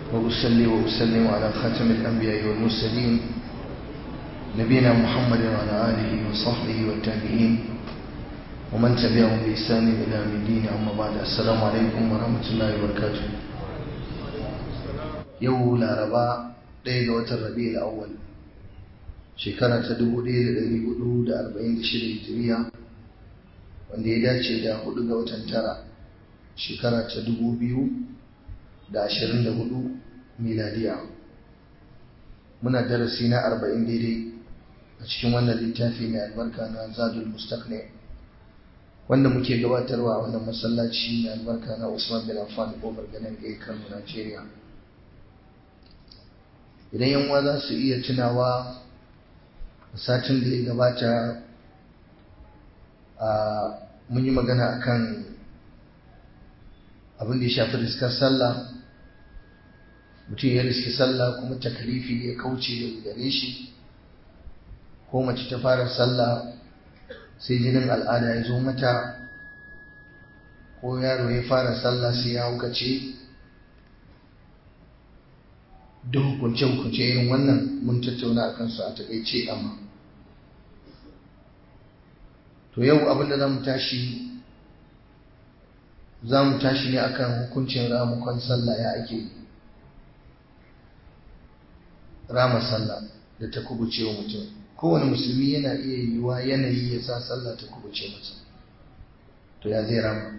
وأصلي وأسلم على خاتم الأنبياء والمرسلين نبينا محمد وعلى آله وصحبه والتابعين ومن تبعهم بإحسان إلى يوم الدين أما بعد السلام عليكم ورحمة الله وبركاته يوم الأربعاء ɗaya ga watan rabi'ul awwal shekara ta 1446 hijiriya wanda ya dace da hudu ga watan tara shekara ta 2024 miladiya muna darasi na 40 daidai a cikin wannan littafi mai albarka na zadul mustaqni wanda muke gabatarwa a wannan masallaci mai albarka na Usman bin Affan kofar ganin Kano Najeriya idan yan za su iya tunawa satin da ya gabata a mun yi magana akan abin da ya shafi riskar sallah mutum ya riski sallah kuma takalifi ya kauce da gare shi ko mace ta fara sallah sai jinin al'ada ya zo mata ko yaro ya fara sallah sai ya hukace duk hukunce-hukunce irin wannan mun tattauna a kansu a takaice amma to yau abinda za mu tashi za mu tashi ne akan hukuncin ramukon sallah ya ake rama sallah da ta kubuce wa mutum kowane musulmi yana iya yiwuwa yanayi ya sa sallah ta kubuce masa to ya zai rama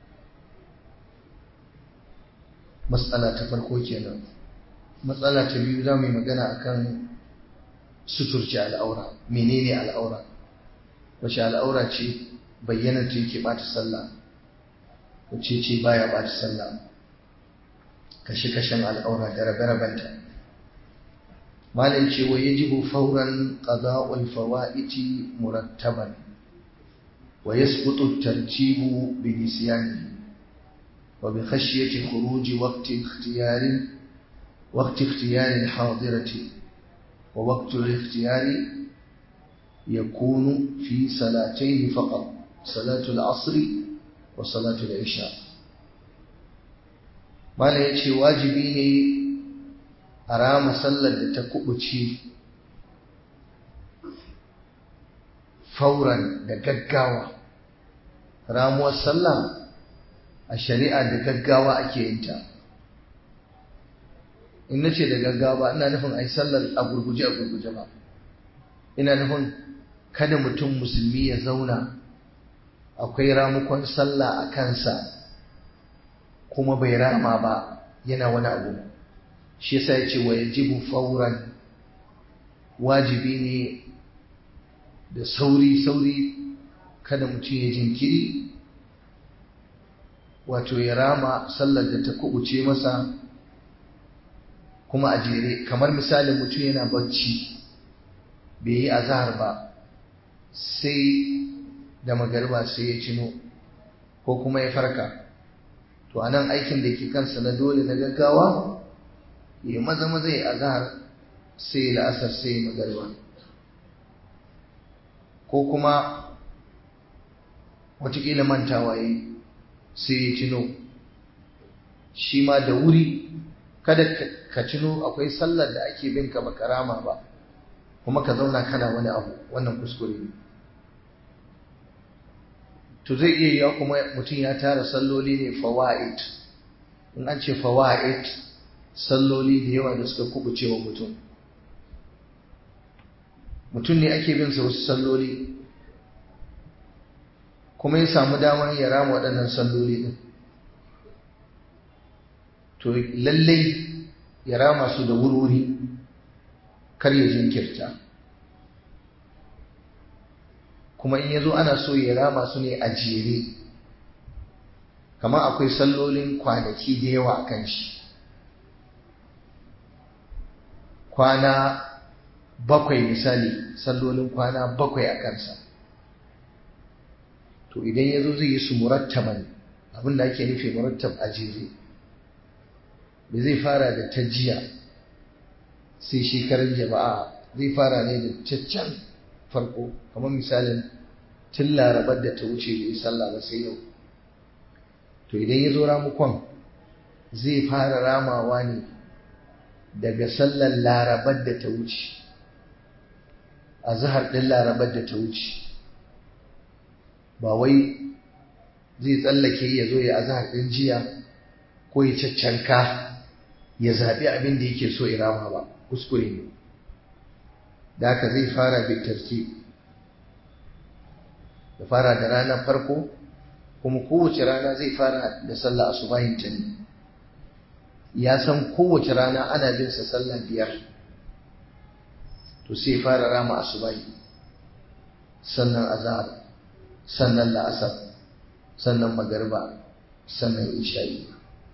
matsala ta farko kenan matsala ta biyu za mu yi magana akan suturce al'aura menene al'aura wace al'aura ce bayyana ta yake bata sallah wace ce baya bata sallah kashe-kashen al'aura da rabe-rabenta malin ce wa yajibu fauran qada'ul fawaiti murattaban wa yasqutu tartibu bi nisyanihi wa bi khashyati khuruji waqti ikhtiyari وقت اختيار الحاضرة ووقت الاختيار يكون في صلاتين فقط صلاة العصر وصلاة العشاء ما لا يتشي واجبيني أرام صلى تكبتشي فورا دقاقاوة راموا صلى الشريعة دقاقاوة أكينتا in na ce da gaggawa ina nufin a yi sallar a gurguje a gurguje ba ina nufin kada mutum musulmi ya zauna akwai ramukon sallah a kansa kuma bai rama ba yana wani abu shi yasa ya ce wa yajibu fauran wajibi ne da sauri sauri kada mutum ya jinkiri wato ya rama sallar da ta kubuce masa kuma a jere kamar misalin mutum yana bacci bai yi azahar ba sai da magarba sai ya cino ko kuma ya farka to a nan aikin da ke kansa na dole na gaggawa ya maza maza ya azahar sai la'asar sai magarba ko kuma watakila mantawa yi sai ya cino shi ma da wuri kada ka cino akwai sallar da ake bin ka baka rama ba kuma ka zauna kana wani abu wannan kuskure ne to zai iya yiwa kuma mutum ya tara salloli ne fawaid in an ce fawaid salloli da yawa da suka kubuce wa mutum mutum ne ake bin sa wasu salloli kuma ya samu damar ya rama waɗannan salloli din to lallai ya rama su da wurwuri kar ya jinkirta kuma in ya zo ana so ya rama su ne a jere kamar akwai sallolin kwanaki da yawa a kan shi kwana bakwai misali sallolin kwana bakwai a kansa to idan ya zo zai yi su murattaban abinda ake nufi murattab a jere da zai fara da ta jiya sai shekarar jama'a zai fara ne da caccan farko kamar misalin tun larabar da ta wuce da yi sallah ba sai yau to idan ya zo ramukon zai fara ramawa ne daga sallar larabar da ta wuce a zahar ɗin larabar da ta wuce ba wai zai tsallake ya zo ya azahar ɗin jiya ko ya caccanka ya zaɓi abin da yake so irama ba kuskure ne da haka zai fara bitarti ya fara da ranar farko kuma kowace rana zai fara da sallah asubahin ta ne ya san kowace rana ana bin sa sallah biyar to sai fara rama asubahi sannan azhar sannan la'asar sannan magariba sannan isha'i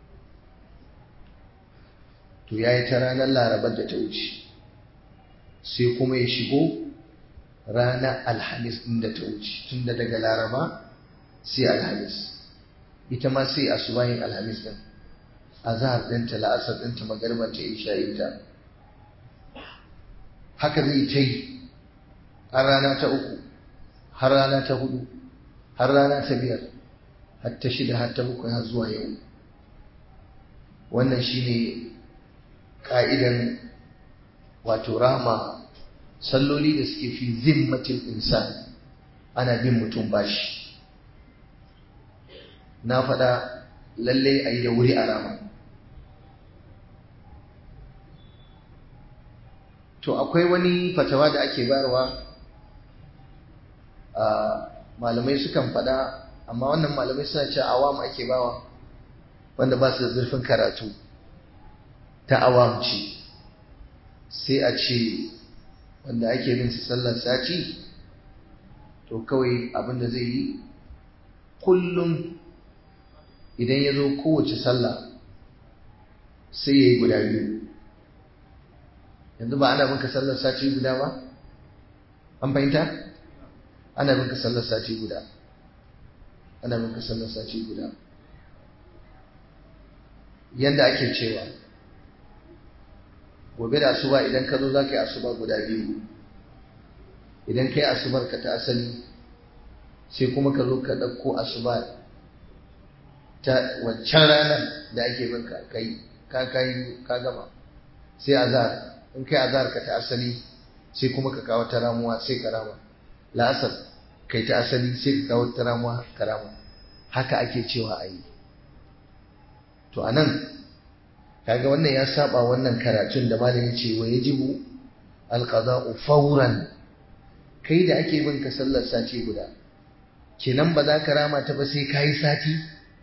to yayi ta ranar larabar da ta wuce sai kuma ya shigo ranar alhamis ɗin da ta wuce tunda daga laraba sai alhamis ita ma sai asubahin alhamis ɗin azhar ɗinta la'asar ɗinta magariba ta isha'inta haka zai ta yi har rana ta uku har rana ta hudu har rana ta biyar har ta shida har ta bakwai har zuwa yau wannan shine ka'idan wato rama salloli da suke fi zimmatin insan ana bin mutum bashi na faɗa lallai a yi da wuri a rama to akwai wani fatawa da ake bayarwa a malamai sukan faɗa amma wannan malamai suna ce awam ake bawa wanda ba su da zurfin karatu ta awam ce sai a ce wanda ake bin su sallar sati to kawai abin da zai yi kullum idan ya zo kowace sallah sai ya yi guda biyu yanzu ba ana binka sallar sati guda ba an fahimta ana binka sallar sati guda ana binka sallar sati guda yanda ake cewa gobe da asuba idan ka zo za ka yi asuba guda biyu idan ka yi asubar ka ta asali sai kuma ka zo ka ɗauko asuba ta wancan ranar da ake binka kai ka kai ka gama sai azhar in kai azhar ka ta asali sai kuma ka kawo ta ramuwa sai ka rama la'asar kai ta asali sai ka kawo ta ramuwa ka rama haka ake cewa a yi to anan kaga wannan ya saba wannan karatun da malami ce wa yajibu alqada'u fawran kai da ake bin ka sallar sati guda kenan ba za ka rama ta ba sai kayi sati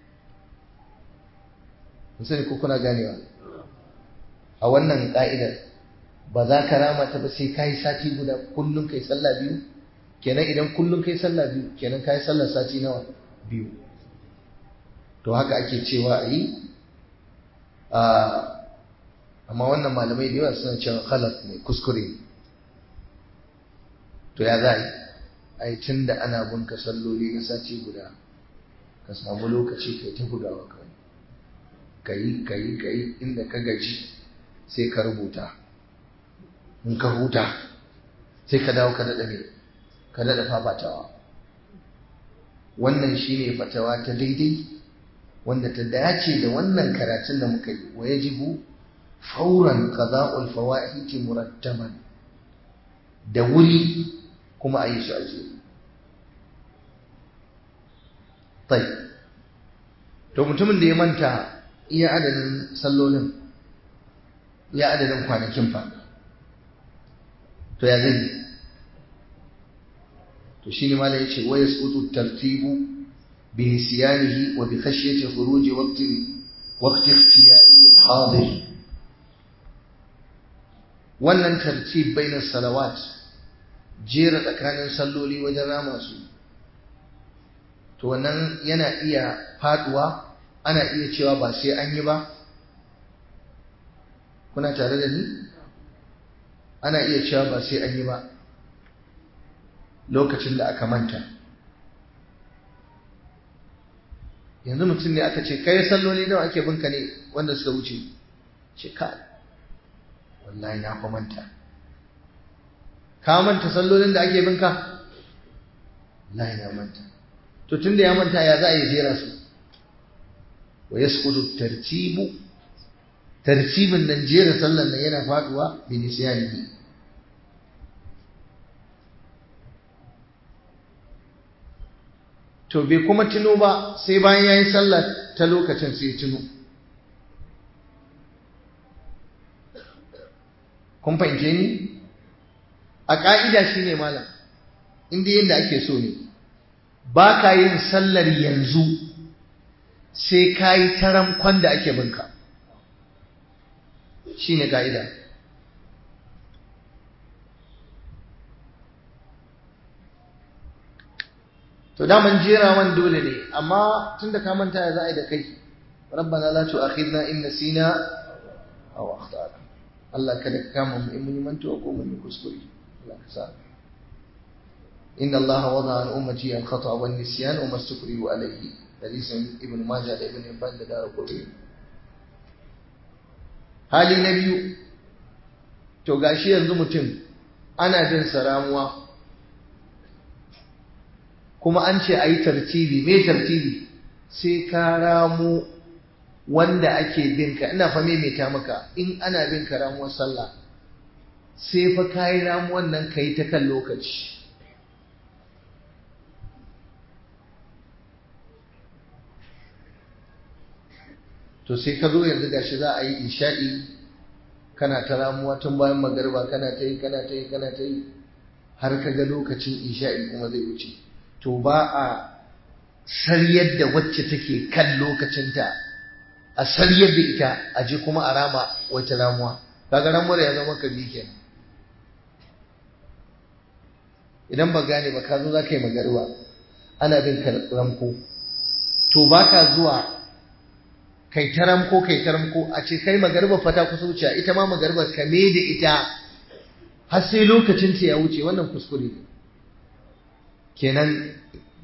musani ko kuna ganewa a wannan ka'idar ba za ka rama ta ba sai kayi sati guda kullum kai sallah biyu kenan idan kullum kai sallah biyu kenan kayi sallar sati nawa biyu to haka ake cewa a yi amma wannan malamai da yawa suna cewa khalat ne kuskure to ya za a yi ai tun da ana bunka salloli na sati guda ka samu lokaci kai ta bugawa kawai ka yi ka yi ka yi inda ka gaji sai ka rubuta in ka huta sai ka dawo ka daɗa me ka daɗa fafatawa wannan shine fatawa ta daidai wanda ta dace da wannan karatun da muka yi wa yajibu fauran qada'ul fawaiti murattaban da wuri kuma a yi su aje tai to mutumin da ya manta iya adadin sallolin iya adadin kwanakin fa to ya zai to shine malai yace wa yasqutu tartibu بنسيانه وبخشية خروج وقت وقت اختياري الحاضر wannan tartib bainar salawat jera tsakanin salloli wajen rama su to wannan yana iya faduwa ana iya cewa ba sai an yi ba kuna tare da ni ana iya cewa ba sai an yi ba lokacin da aka manta yanzu mutum ne aka ce kai salloli nawa ake binka ne wanda suka wuce ce ka wallahi na fa manta ka manta sallolin da ake binka wallahi na manta to tunda ya manta ya za a yi jera su wa yasqutu tartibu tartibin nan jera sallan nan yana faduwa bi nisyanihi to bai kuma tuno ba sai bayan yayi sallar ta lokacin sai tuno kun fahimce ni a ƙa'ida shine malam inda yadda ake so ne ba ka yin sallar yanzu sai ka yi taramkon da ake binka shi ne ka'ida to daman jerawan dole ne amma tun da ka manta ya za a yi da kai rabbana la tu'akhidna in nasina aw akhtana Allah kada ka kama mu in mun mantuwa ko mun yi kuskure Allah ka sa إن الله وضع عن أمتي الخطأ والنسيان وما استكرهوا عليه حديث ابن ماجه ابن حبان دار قطبي hali na biyu to gashi yanzu mutum ana bin ramuwa kuma an ce a yi tartibi me tartibi sai ka ramu wanda ake binka ina fa maimaita maka in ana bin ka ramuwar sallah sai fa ka yi ramuwan nan ka yi ta kan lokaci to sai ka zo yanzu gashi za a yi isha'i kana ta ramuwa tun bayan magarba kana ta yi kana ta yi kana ta yi har ka ga lokacin isha'i kuma zai wuce to ba a saryar da wacce take kan lokacinta a saryar da ita a je kuma a rama wata ramuwa kaga ramuwar ya zama ka kenan idan ba gane ba ka zo za ka yi magarba ana bin ka ramko to ba ka zuwa kai taram ko kai taram ko a ce kai magarba fata kusa wuce ita ma magarba ka me da ita har sai lokacin ta ya wuce wannan kuskure ne kenan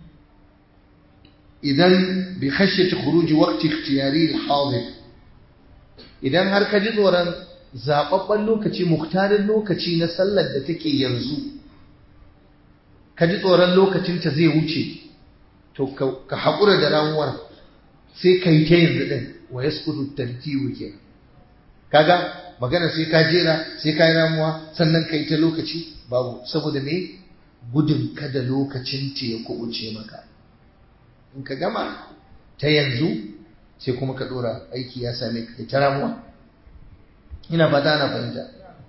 idan bi khashyati khuruj waqti ikhtiyari al-hadir idan har ka ji tsoron zababban lokaci muktarin lokaci na sallar da take yanzu ka ji tsoron lokacin ta zai wuce to ka haƙura da ramuwar sai ka yi ta yanzu ɗin wa ya sukutu tartibu ke kaga magana sai ka jera sai ka yi ramuwa sannan ka yi ta lokaci babu saboda me gudun kada lokacin ta ya kubuce maka in ka gama ta yanzu sai kuma ka ɗora aiki ya same ka ta ramuwa ina fata ana fahimta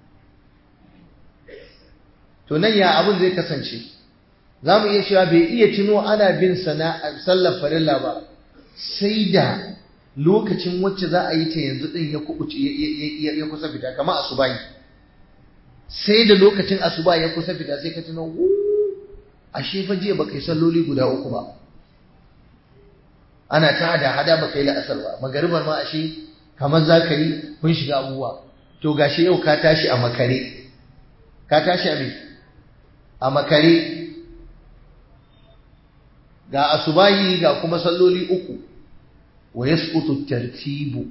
to nan ya abin zai kasance za mu iya cewa bai iya tuno ana bin sana sallar farilla ba sai da lokacin wacce za a yi ta yanzu din ya kubuce ya kusa fita kama asubahi sai da lokacin asuba ya kusa fita sai ka tuno ashe fa jiya baka yi salloli guda uku ba ana ta hada hada baka yi la'asar ba magaribar ma ashe kamar za ka yi kun shiga abubuwa to gashi yau ka tashi a makare ka tashi a me a makare ga asubahi ga kuma salloli uku wa yasqutu tartibu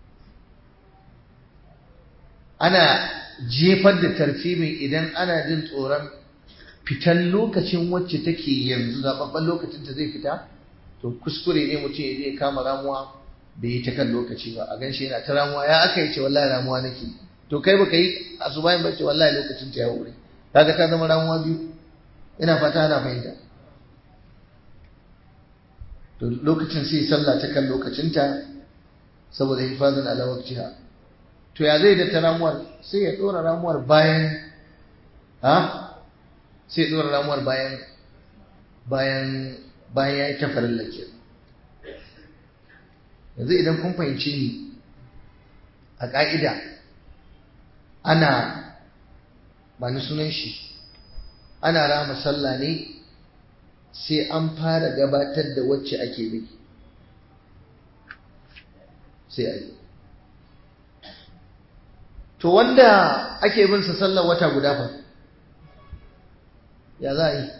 ana jefar da tartibin idan ana jin tsoron fitan lokacin wacce take yanzu zababban lokacin ta zai fita to kuskure ne mutum ya je kama ramuwa bai yi ta kan lokaci ba a ganshi yana ta ramuwa ya aka yi ce wallahi ramuwa nake to kai baka yi asubahin ba ce wallahi lokacin ta ya wuri kaga ta zama ramuwa biyu ina fata ana fahimta to lokacin sai sallah ta kan lokacinta saboda hifazin ala waqtiha to ya zai da ta ramuwar sai ya dora ramuwar bayan ha sai ya dora ramuwar bayan bayan bayan ya yi ta farilla ke yanzu idan kun fahimci ni a ƙa'ida ana ba ni sunan shi ana rama sallah ne sai an fara gabatar da wacce ake bi sai a yi to wanda ake bin sa sallar wata guda fa ya za a yi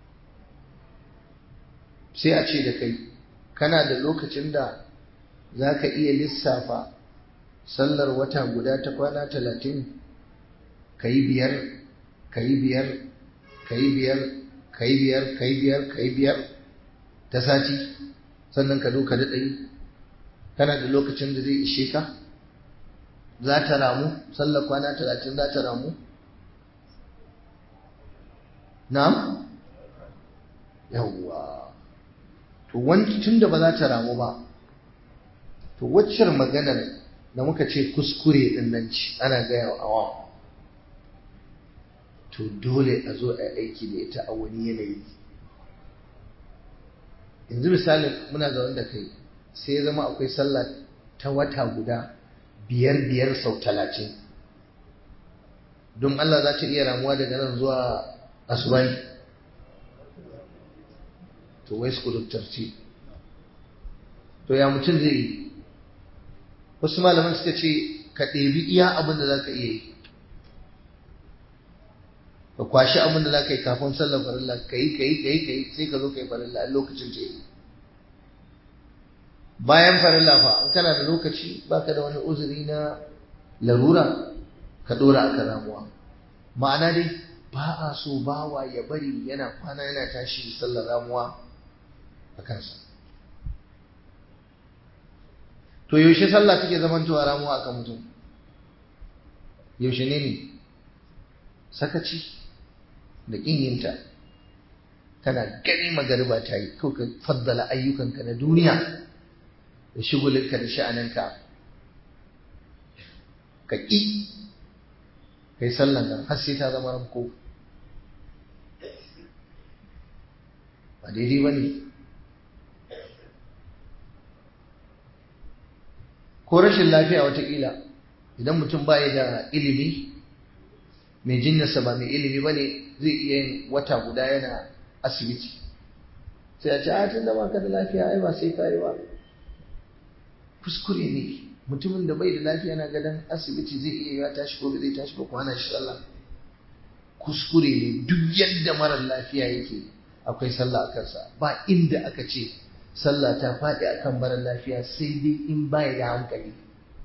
sai a ce da kai kana da lokacin da za ka iya lissafa sallar wata guda ta kwana talatin ka yi biyar ka yi biyar ka yi biyar ka yi biyar ka yi biyar ka yi biyar ta sati sannan ka zo ka daɗa yi kana da lokacin da zai ishe ka za ta ramu sallar kwana talatin za ta ramu na'am yawwa to wani tun da ba za ta ramu ba to waccar maganar da muka ce kuskure din nan ci ana gaya wa awa to dole a zo a aiki da ita a wani yanayi yanzu misali muna zaune da kai sai ya zama akwai sallah ta wata guda biyar biyar sau talatin don Allah za ta iya ramuwa daga nan zuwa asubai to wai su tarci to ya mutum zai yi wasu malaman suka ce ka ɗebi iya abin da za ka iya yi ka kwashi abin da za ka yi kafin sallar farilla ka yi ka yi ka yi ka yi sai ka zo ka yi farilla a lokacin ce yi bayan farilla fa in kana da lokaci baka da wani uzuri na larura ka dora akan ramuwa ma'ana dai ba a so bawa ya bari yana kwana yana tashi sallar ramuwa a kansa to yaushe sallah take zamantowa ramuwa akan mutum yaushe ne ne sakaci da ƙin yinta kana gani magariba ta yi ko ka faddala ayyukanka na duniya da shigulinka da sha'aninka ka ƙi kai sallan nan har sai ta zama ranko ba daidai ba ne ko rashin lafiya watakila idan mutum ba da ilimi mai jinyarsa ba mai ilimi ba ne zai iya yin wata guda yana asibiti sai a ce a tun da baka da lafiya ai ba sai ka yi ba kuskure ne mutumin da bai da lafiya na gadon asibiti zai iya ya tashi ko zai tashi ba kwana shi sallah kuskure ne duk yadda marar lafiya yake akwai sallah a kansa ba inda aka ce sallah ta faɗi akan marar lafiya sai dai in baya da hankali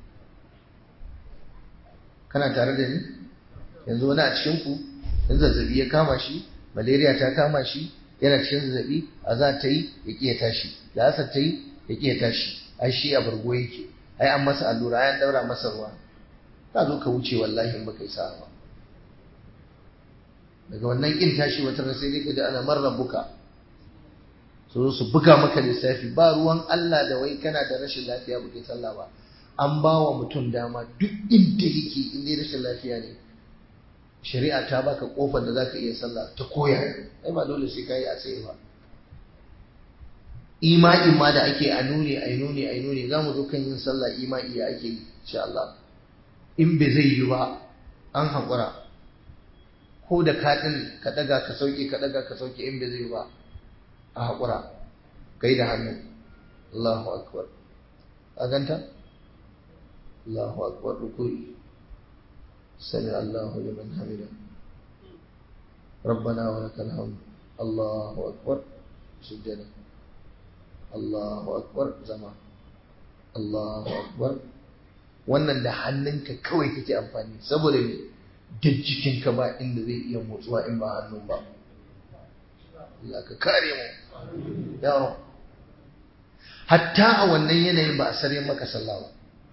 kana tare da ni yanzu wani a cikin ku in zazzabi ya kama shi malaria ta kama shi yana cikin zazzabi a za ta yi ya ƙi ya tashi da asar ta yi ya ƙi ya tashi ai shi a bargo yake ai an masa allura ai an daura masa ruwa ka zo ka wuce wallahi in baka yi sa'a ba daga wannan kin tashi wata ran sai dai ka ji ana marar buka su su buga maka lissafi ba ruwan Allah da wai kana da rashin lafiya baka yi sallah ba an ba wa mutum dama duk inda yake in dai rashin lafiya ne shari'a ta baka kofar da zaka iya sallah ta koya ai ba dole sai kai a tsaye ba ima'i ma da ake a nuni a nuni a nuni za mu zo kan yin sallah ima'i ya ake yi insha Allah in bai zai yi ba an haƙura ko da ka ɗin ka ɗaga ka sauke ka ɗaga ka sauke in bai zai yi ba a haƙura kai da hannu Allahu akbar a ganta Allahu akbar rukui sami Allahu liman hamida ربنا ولك الحمد الله أكبر سجدا Allahu akbar zama Allahu akbar wannan da hannunka kawai kake amfani saboda me duk jikinka ba inda zai iya motsuwa in ba hannun ba Allah ka kare mu ya hatta a wannan yanayin ba a sare maka sallah ba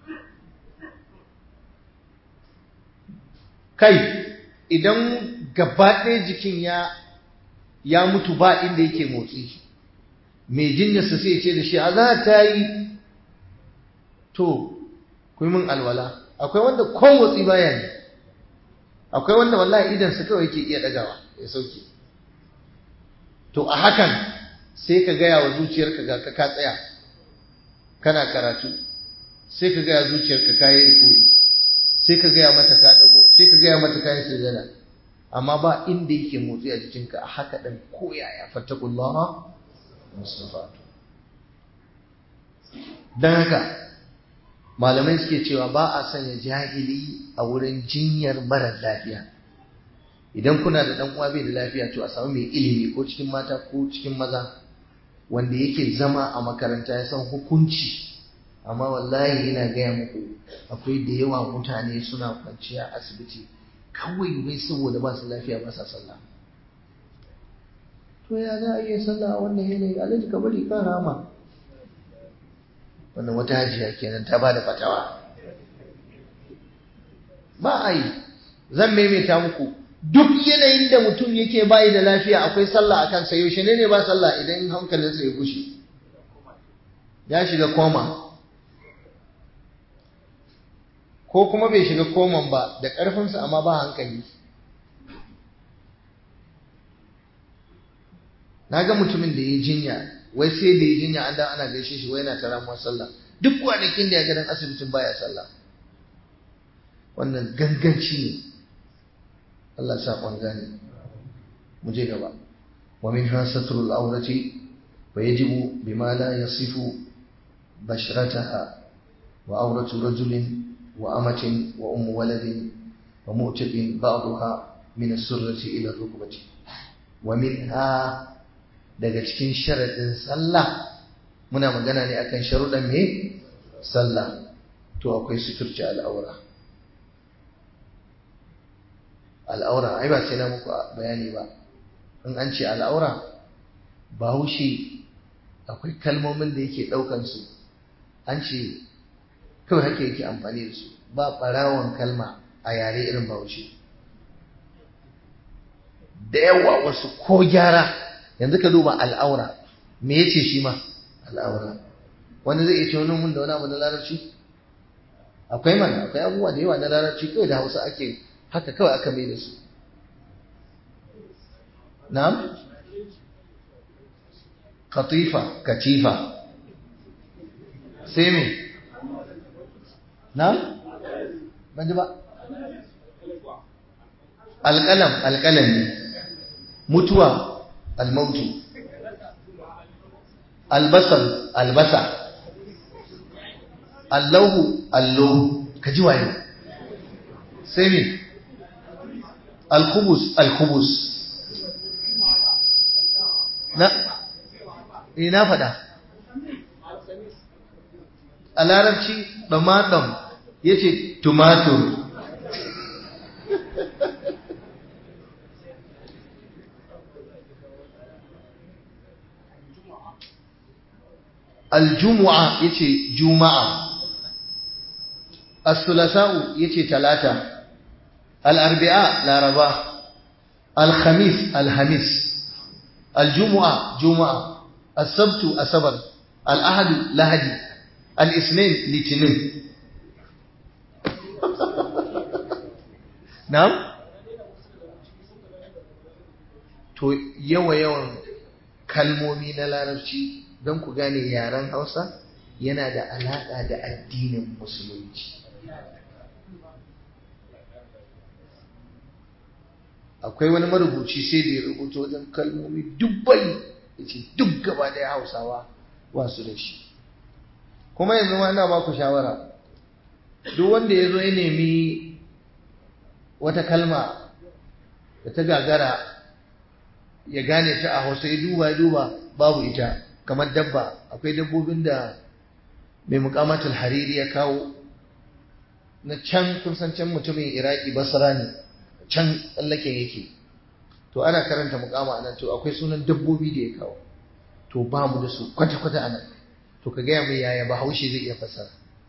kai idan gaba ɗaya jikin ya ya mutu ba inda yake motsi mai jinyarsa sai ce da shi a za ta yi to ku min alwala akwai wanda kon watsi baya ne akwai wanda wallahi idansa kawai ke iya ɗagawa ya sauke to a hakan sai ka gaya wa zuciyarka ga ka ka tsaya kana karatu sai ka gaya zuciyarka ka yi rikuri sai ka gaya mata ka dago sai ka gaya mata ka yi sujada amma ba inda yake motsi a jikinka a haka ɗan koyaya fattakullaha mustafatu don haka malamai suke cewa ba a sanya jahili a wurin jinyar marar lafiya idan kuna da dan uwa bai da lafiya to a samu mai ilimi ko cikin mata ko cikin maza wanda yake zama a makaranta ya san hukunci amma wallahi yana gaya muku akwai da yawa mutane suna kwanciya asibiti kawai wai saboda ba su lafiya ba sa sallah to ya za a iya sallah a wannan yanayi alhaji ka bari kan rama wannan wata hajiya kenan ta ba da fatawa ba a yi zan maimaita muku duk yanayin da mutum yake bayi da lafiya akwai sallah a kansa yaushe ne ne ba sallah idan hankalinsa ya gushe ya shiga koma ko kuma bai shiga koman ba da ƙarfinsa amma ba hankali na ga mutumin da ya jinya wai sai da ya jinya an da ana gaishe shi wai yana ta ramuwar sallah duk kwanakin da ya gadon asibitin baya sallah wannan ganganci ne Allah sa kwan gane mu je gaba wa min hasatul aurati wa yajibu bima la yasifu bashrataha wa auratu rajulin wa amatin wa ummu waladin wa mu'taqin ba'daha min as-surrati ila ar-rukbati wa minha daga cikin sharadin sallah muna magana ne akan sharuɗan me sallah to akwai suturci al'aura al'aura ai ba sai na muku bayani ba in an ce al'aura bahaushe akwai kalmomin da yake ɗaukan su an ce kawai haka yake amfani da su ba ɓarawon kalma a yare irin bahaushe da yawa wasu ko gyara yanzu ka duba al'aura me yace shi ma al'aura wanda zai iya ce wani mun da wani abu na larabci akwai mana akwai abubuwa da yawa na larabci kawai da hausa ake haka kawai aka mai da su na'am katifa katifa sai me na'am ban ji ba alƙalam alƙalam ne mutuwa almautu albasar albasa allahu allo ka ji waye sai me alkubus alkubus na ina fada a larabci ɗamaɗam ya ce tumatur aljumu'a ya ce juma'a as-sulasa'u ya ce talata al'arbi'a laraba alhamis alhamis aljumu'a juma'a asabtu asabar al'ahadu lahadi al'isnin litinin na'am to yawa-yawan kalmomi na larabci don ku gane yaren hausa yana da alaƙa da addinin musulunci akwai wani marubuci sai da ya rubuta wajen kalmomi dubbai ya ce duk gaba da hausawa wasu da shi kuma yanzu ma ina ba ku shawara duk wanda ya zo ya nemi wata kalma da ta gagara ya gane ta a hausa ya duba ya duba babu ita kamar dabba akwai dabbobin da mai mukamatul hariri ya kawo na can kun san can mutumin iraki basra ne can tsallaken yake to ana karanta mukama a nan to akwai sunan dabbobi da ya kawo to ba mu da su kwata-kwata a nan to ka gaya mai yaya bahaushe zai iya fasara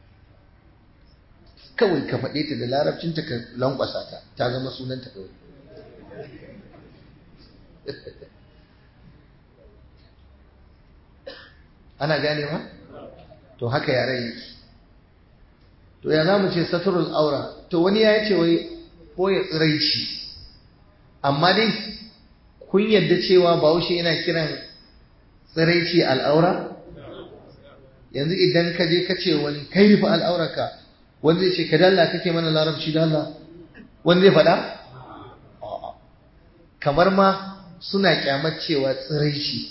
kawai ka faɗe ta da larabcinta ka lankwasa ta ta zama sunanta kawai ana ganewa to haka yaren yake to ya za mu ce saturul aura to wani ya ce wai ko ya tsiraici amma dai kun yadda cewa bahaushe yana kiran tsiraici al'aura yanzu idan ka je ka ce wani kai rufe al'aurarka wanda zai ce ka dalla kake mana larabci dalla wanda zai faɗa kamar ma suna kyamar cewa tsiraici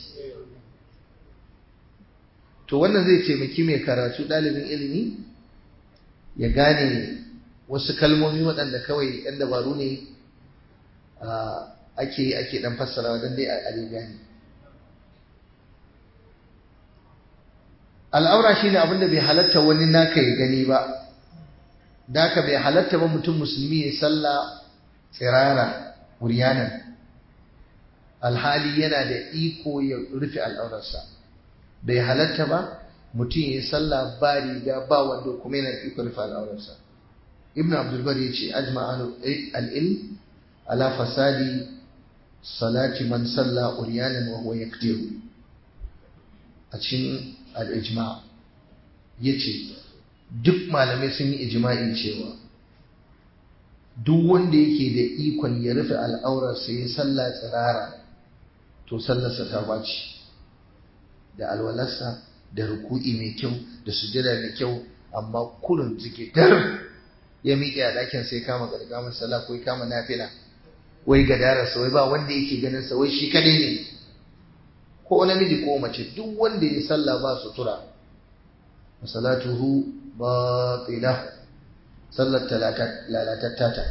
to wannan zai taimaki mai karatu ɗalibin ilimi ya gane wasu kalmomi waɗanda kawai ɗan dabaru ne ake ake ɗan fassara don dai a gane al'aura shi ne abinda bai halatta wani naka ya gani ba da haka bai halatta ba mutum musulmi ya salla tsirara wuriyanan alhali yana da iko ya rufe al'aurarsa bai halatta ba mutum ya salla ba riga ba wando kuma yana da iko rufe al'aurarsa ibn abdulbar ya ce ajma al'ilm ala fasadi salati man salla uriyanin wa huwa yaktiru a cikin al'ijma ya ce duk malamai sun yi ijma'i cewa duk wanda yake da ikon ya rufe al'aurarsa ya salla tsirara to sallarsa ta baci da alwalarsa da ruku'i mai kyau da sujada mai kyau amma kullum jike dar ya miƙe a ɗakin sai kama gargamar sallah ko ya kama nafila wai gadararsa wai ba wanda yake ganin sa wai shi kadai ne ko namiji ko mace duk wanda ya sallah ba sutura salatuhu batila sallar lalatatta ta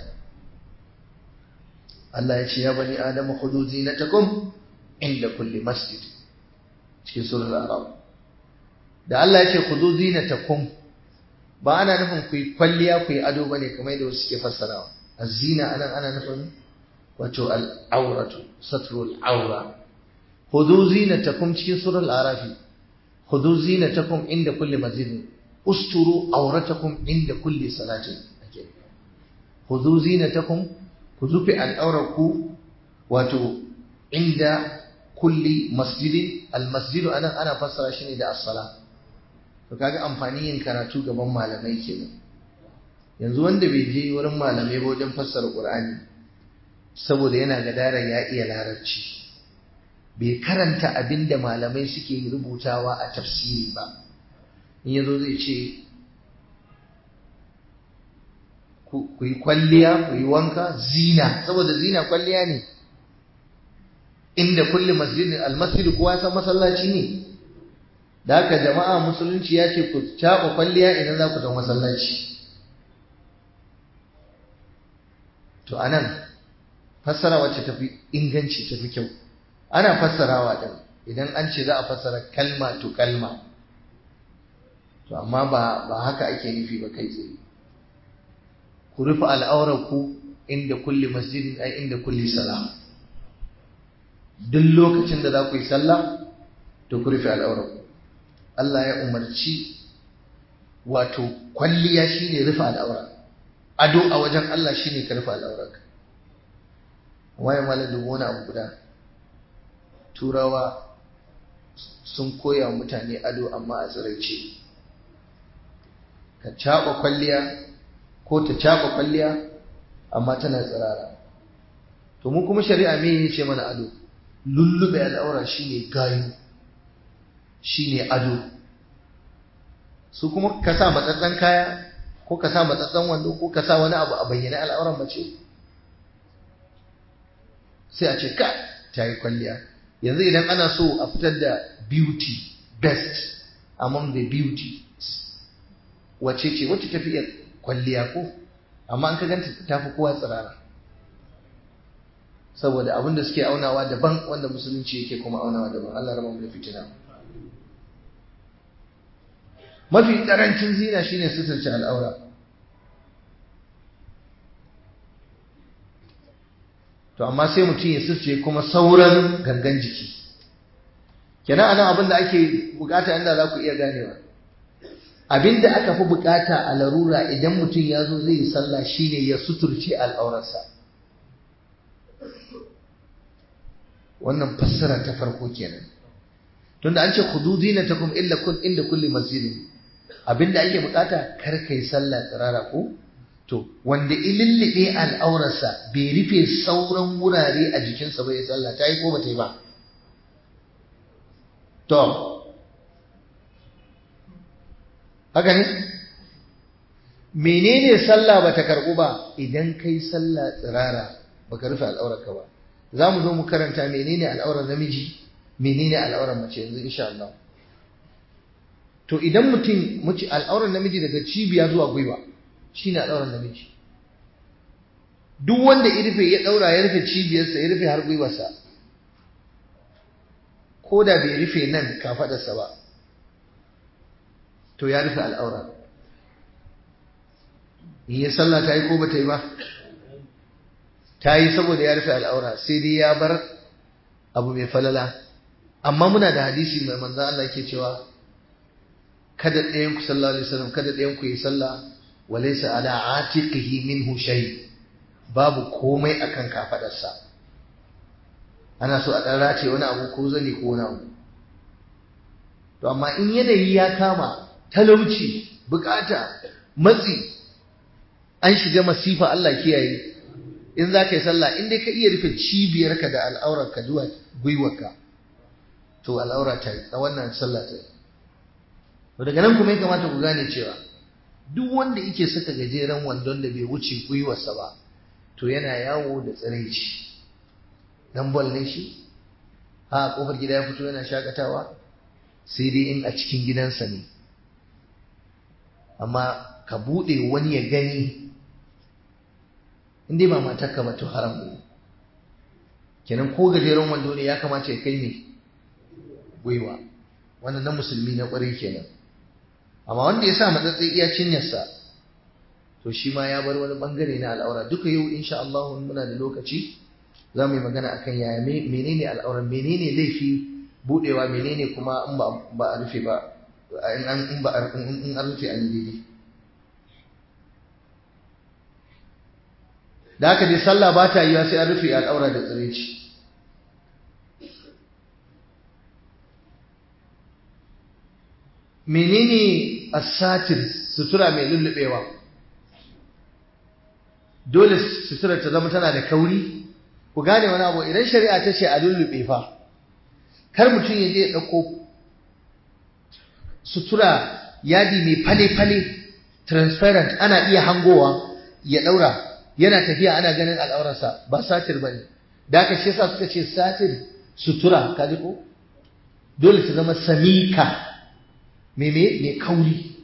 Allah ya ce ya bani adamu khudu zinatakum inda kulli masjid cikin surar al-arab da Allah ya ce khudu zinatakum ba ana nufin ku yi kwalliya ku yi ado bane kamar yadda wasu suke fassarawa az-zina anan ana nufin wato al-awratu satrul awra khudu zinatakum cikin surar al-arafi khudu zinatakum inda kulli masjid usturu awratakum inda kulli salatin ake khudhu zinatakum ku zufi al'auraku wato inda kulli masjidin almasjidu anan ana fassara shi ne da as-sala to kaga amfani yin karatu gaban malamai kenan yanzu wanda bai je wurin malamai ba wajen fassara qur'ani saboda yana gadara ya iya larabci bai karanta abinda malamai suke rubutawa a tafsiri ba in yazo zai ce ku yi kwalliya ku yi wanka zina saboda zina kwalliya ne inda kulli masjidin almasjid kuwa san masallaci ne da haka jama'a musulunci ya ce ku caɓa kwalliya idan za ku tafi masallaci to anan fassara wacce tafi inganci tafi kyau ana fassarawa din idan an ce za a fassara kalma to kalma to amma ba ba haka ake nufi ba kai tsaye ku rufe al'aurarku inda kulli masjidin ai inda kulli salah duk lokacin da za ku yi sallah to ku rufe al'aurarku Allah ya umarci wato kwalliya shine rufe al'aura ado a wajen Allah shine ka rufe al'aurarka waye malam dubu wani abu guda turawa sun koya mutane ado amma a tsiraice ka caɓa kwalliya ko ta caɓa kwalliya amma tana tsirara to mu kuma shari'a me yace mana ado lullube al'aura shine gayu shine ado su kuma ka sa matsatsan kaya ko ka sa matsatsan wando ko ka sa wani abu a bayyane al'auran mace sai a ce ka ta yi kwalliya yanzu idan ana so a fitar da beauty best among the beauty wace ce wacce tafi iya kwalliya ko amma an ka ganta ta fi kowa tsirara saboda abin da suke aunawa daban wanda musulunci yake kuma aunawa daban Allah raba mu da fitina mafi karancin zina shine suturce al'aura to amma sai mutum ya suturce kuma sauran gangan jiki kenan anan abin da ake bukata inda za ku iya ganewa abin da aka fi bukata a larura idan mutum ya zo zai yi sallah shine ya suturce al'aurarsa wannan fassara ta farko kenan tunda an ce khudu zinatakum illa kun inda kulli masjidin abinda ake bukata kar kai sallah tsirara ko to wanda ilillibe al'aurarsa bai rufe sauran wurare a jikinsa ba ya sallah ta yi ko ba ta yi ba to haka ne menene sallah ba ta karɓu ba idan kai sallah tsirara baka rufe al'aurarka ba za mu zo mu karanta menene al'aurar namiji menene al'aurar mace yanzu insha Allah to idan mutum muci al'aurar namiji daga cibiya zuwa gwiwa shine al'aurar namiji duk wanda ya rufe ya daura ya rufe cibiyarsa ya rufe har gwiwarsa ko da bai rufe nan kafadarsa ba to ya rufe al'aura in ya sallah ta yi ko ba ta yi ba ta yi saboda ya rufe al'aura sai dai ya bar abu mai falala amma muna da hadisi mai manzan Allah ke cewa kada ɗayan ku sallallahu alaihi wasallam kada ɗayan ku yi sallah walaysa ala atiqihi minhu shay babu komai akan kafadarsa ana so a dan race wani abu ko zani ko wani abu to amma in yanayi ya kama talauci bukata matsi an shiga masifa Allah kiyaye in za ka yi sallah in dai ka iya rufe cibiyarka da al'aurarka zuwa gwiwarka to al'aura ta yi a wannan sallah ta yi daga nan kuma ya kamata ku gane cewa duk wanda yake saka gajeren wandon da bai wuce gwiwarsa ba to yana yawo da tsiraici dan bol ne shi a kofar gida ya fito yana shakatawa sai dai in a cikin gidansa ne amma ka buɗe wani ya gani in dai ba matarka ba to haram ne kenan ko gajeren wando ne ya kamata ya kai ne gwiwa wannan na musulmi na ƙwarai kenan amma wanda ya sa matsatsi iya cinyarsa to shi ma ya bar wani bangare na al'aura duka yau insha Allah muna da lokaci za mu yi magana akan yaya menene al'aura menene laifi budewa menene kuma in ba a rufe ba in an ba in an rufe an daidai da haka dai sallah ba ta yiwa sai an rufe al'aura da tsiraici menene asatir sutura mai lullubewa dole sutura ta zama tana da kauri ku gane wani abu idan shari'a ta ce a lullube fa kar mutum ya je ya ɗauko sutura yadi mai fale-fale transparent ana iya hangowa ya ɗaura yana tafiya ana ganin al'aurarsa ba satir ba ne da aka shi yasa suka ce satir sutura kaji ko dole ta zama samika meme mai kauri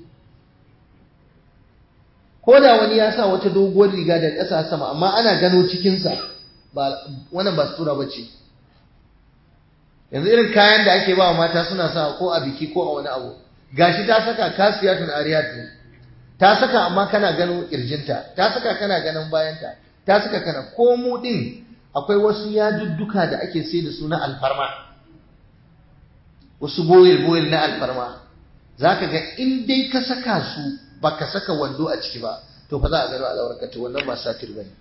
ko da wani ya sa wata doguwar riga da ƙasa sama amma ana gano cikinsa ba wannan ba sutura ba ce yanzu irin kayan da ake ba wa mata suna sa ko a biki ko a wani abu gashi ta saka kasiyatun ariyat ne ta saka amma kana gano kirjinta ta saka kana ganin bayanta ta saka kana ko mu din akwai wasu yadudduka da ake sai da su na alfarma wasu boyel boyel na alfarma zaka ga in dai ka saka su baka saka wando a ciki ba to fa za a gano al'aurarka to wannan ba satir bane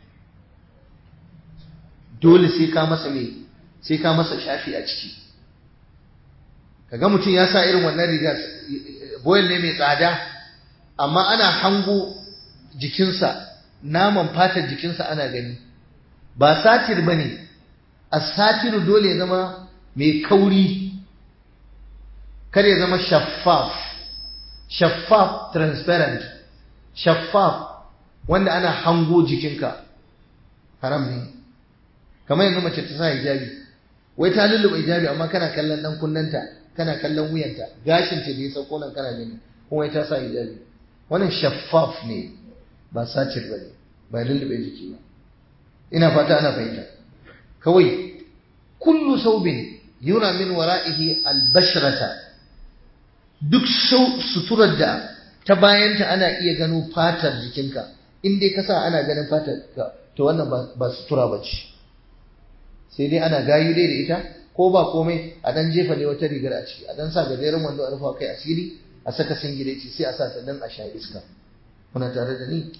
dole sai ka masa me sai ka masa shafi a ciki kaga mutum ya sa irin wannan rigar boyel ne mai tsada amma ana hango jikinsa naman fatar jikinsa ana gani ba satir ba ne a satiru dole ya zama mai kauri kar ya zama shaffaf shaffaf transparent shaffaf wanda ana hango jikinka haram ne kamar yanzu mace ta sa hijabi wai ta lulluɓe hijabi amma kana kallon dan kunnanta kana kallon wuyanta gashinta da ya sauko nan kana gani kuma ta sa hijabi wannan shaffaf ne ba satir ba ne ba lullube jiki ba ina fata ana fahimta kawai kullu saubin yura min wara'ihi albashrata duk suturar da ta bayanta ana iya gano fatar jikinka in dai ka sa ana ganin fatar ka to wannan ba sutura ba ce sai dai ana gayu dai da ita ko ba komai a dan jefa ne wata rigar a ciki a dan sa gajeren wando a rufa kai asiri a saka singileci sai a sa ta dan a sha iska kuna tare da ni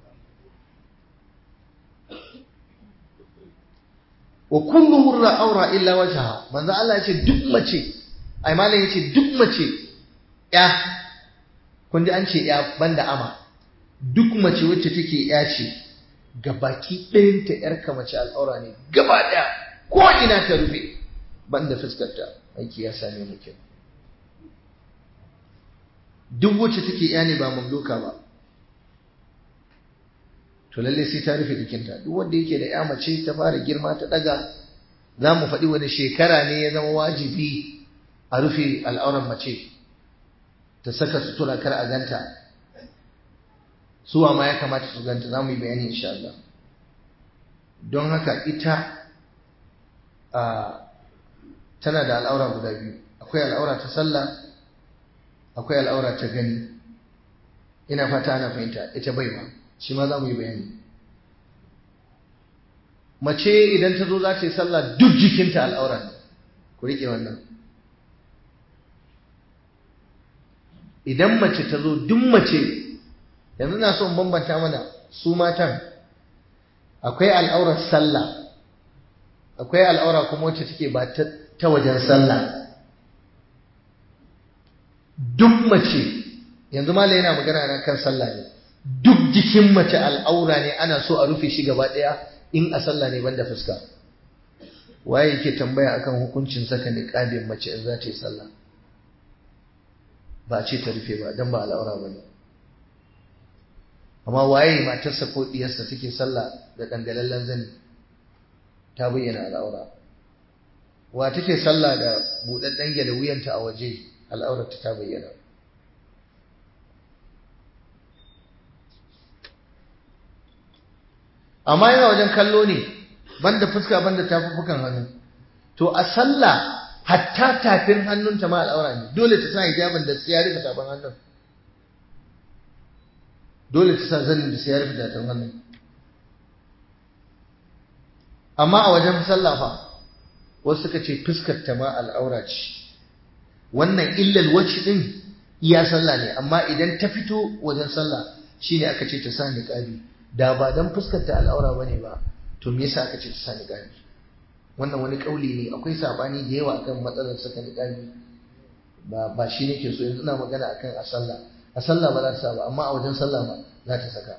wa kullu hurra aura illa wajha manzo Allah yace duk mace ai malam yace duk mace ya kun ji an ce ya banda ama duk mace wacce take ya ce gabaki ɗayanta yarka mace al'aura ne gaba ɗaya ko ina ta rufe banda fuskarta aiki ya same mu kenan duk wacce take ya ne ba mamluka ba to lalle sai ta rufe jikinta duk wanda yake da ya mace ta fara girma ta daga za mu faɗi wani shekara ne ya zama wajibi a rufe al'auran mace ta saka sutura kar a ganta suwa ma ya kamata su ganta za mu yi bayani insha Allah don haka ita a tana da al'aura guda biyu akwai al'aura ta sallah akwai al'aura ta gani ina fata ana fahimta ita bai ba shi ma za mu yi bayani mace idan ta zo za ta yi sallah duk jikinta al'aura ne ku riƙe wannan idan mace ta zo duk mace yanzu na so in bambanta mana su matan akwai al'aurar sallah akwai al'aura kuma wacce take ba ta wajen sallah duk mace yanzu mala yana magana na kan sallah ne duk jikin mace al'aura ne ana so a rufe shi gaba ɗaya in a sallah ne banda fuska waye yake tambaya akan hukuncin saka niqabin mace in za ta yi sallah ba ce ta rufe ba dan ba al'aura ba ne amma waye matarsa ko diyarsa take sallah da dangalallen zani ta bayyana al'aura wa take sallah da buɗaɗɗen gyale wuyanta a waje al'aurarta ta bayyana amma yana wajen kallo ne banda fuska banda tafuffukan hannu to a sallah hatta tafin hannunta ma al'aura ne dole ta sa hijabin da sai ya rufe tafin hannun dole ta sa zanin da sai ya rufe tafin hannun amma a wajen sallah fa wasu suka ce fuskar ta ma al'aura ce wannan illal wacce din iya sallah ne amma idan ta fito wajen sallah shine aka ce ta sa niqabi da ba dan fuskar ta al'aura bane ba to me yasa aka ce ta sa niqabi wannan wani kauli ne akwai sabani da yawa akan matsalar saka niqabi ba ba shi nake so yanzu ina magana akan a sallah a sallah ba za ta sa ba amma a wajen sallah ma za ta saka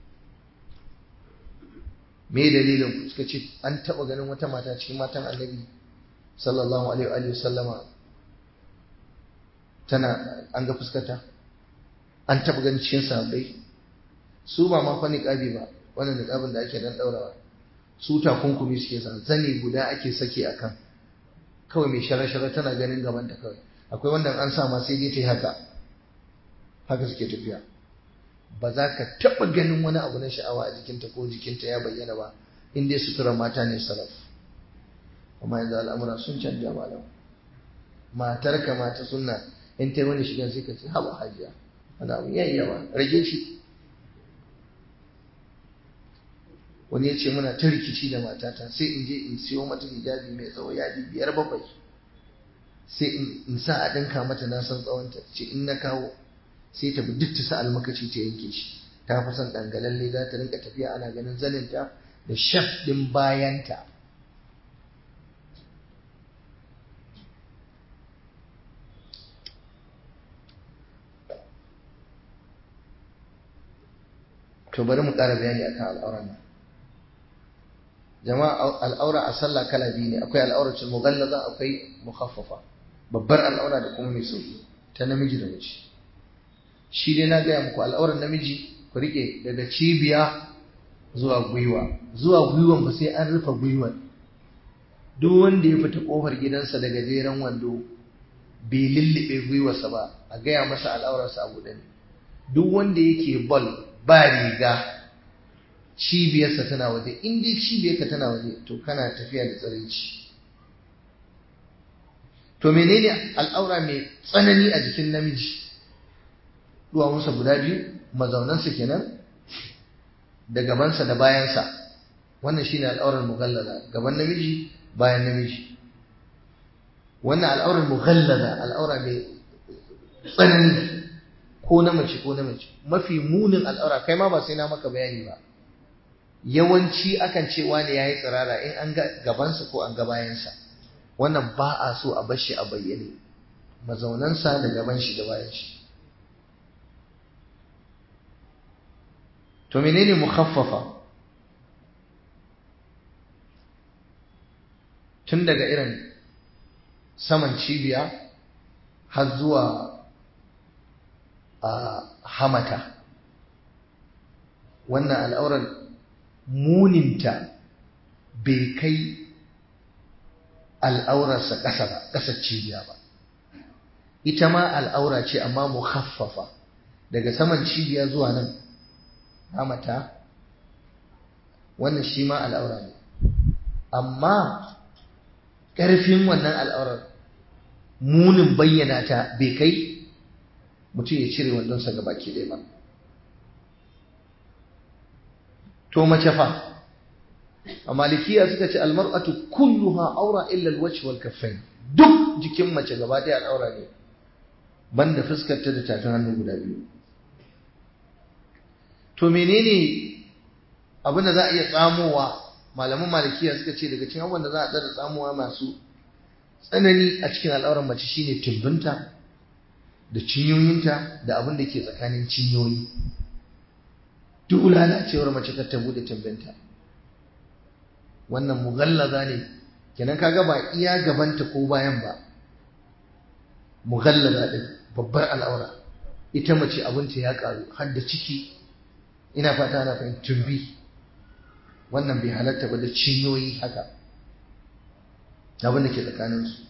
me dalilin suka ce an taba ganin wata mata cikin matan annabi sallallahu alaihi wa sallama tana an ga fuskata an taba ganin cikin sahabbai su ba ma fa niqabi ba wannan niqabin da ake dan daurawa su takunkumi suke sa zane guda ake sake akan kawai mai shara-shara tana ganin gaban ta kawai akwai wanda an sa ma sai dai ta yi haka haka suke tafiya ba za ka taɓa ganin wani abu na sha'awa a jikinta ko jikinta ya bayyana ba in dai sutura mata ne salaf amma yanzu al'amura sun canja malam matar ka mata sunna in ta yi wani shigan sai ka ce haba hajiya wani abu yayi yawa rage shi wani ya ce muna ta rikici da matata sai in je in siyo mata hijabi mai tsawo yadi biyar bakwai sai in sa a ɗinka mata na san tsawonta ce in na kawo sai ta bi duk ta sa almakaci ta yanke shi ta fi son ɗangalalle za ta rinka tafiya ana ganin zaninta da shaf ɗin bayanta to bari mu ƙara bayani akan al'auran nan jama'a al'aura a sallah kala biyu ne akwai al'auratul mughallaza akwai mukhaffafa babbar al'aura da kuma mai sauki ta namiji da mace shi dai na gaya muku al'auran namiji ku rike daga cibiya zuwa gwiwa zuwa gwiwan ba sai an rufe gwiwan duk wanda ya fita kofar gidansa daga jeren wando bai lullube gwiwarsa ba a gaya masa al'aurarsa a buɗe ne duk wanda yake bal ba riga cibiyarsa tana waje in dai cibiyarka tana waje to kana tafiya da tsaraici to menene al'aura mai tsanani a jikin namiji duwawunsa guda biyu mazaunansa kenan da gabansa da bayansa wannan shine al'aurar mughallaza gaban namiji bayan namiji wannan al'aurar mughallaza al'aura mai tsanani ko na mace ko na mace mafi munin al'aura kai ma ba sai na maka bayani ba yawanci akan ce wani yayi tsirara in an ga gabansa ko an ga bayansa wannan ba a so a bar shi a bayyane mazaunansa da gaban shi da bayan shi to menene mukhaffafa tun daga irin saman cibiya har zuwa a hamata wannan al'aurar muninta bai kai al'aurarsa ƙasa ba ƙasar cibiya ba ita ma al'aura ce amma mukhaffafa daga saman cibiya zuwa nan hamata wannan shi ma al'aura ne amma ƙarfin wannan al'aurar munin bayyana ta bai kai mutum ya cire wandonsa ga baki ɗaya ba to mace fa a malikiya suka ce almar'atu kulluha aura illa alwajh wal kaffain duk jikin mace gaba ɗaya al'aura ne banda fuskar ta da tafin hannu guda biyu to menene abin da za a iya tsamowa malaman malikiya suka ce daga cikin abubuwan da za a tsara tsamowa masu tsanani a cikin al'auran mace shine tumbinta da cinyoyinta da abin da ke tsakanin cinyoyi duk lalacewar mace kar ta bude tumbinta wannan mughallaza ne kenan kaga ba iya gabanta ko bayan ba mughallaza din babbar al'aura ita mace abinta ya karu har da ciki ina fata ana fahimtar tumbi wannan bai halatta ba da cinyoyi haka abin da ke tsakaninsu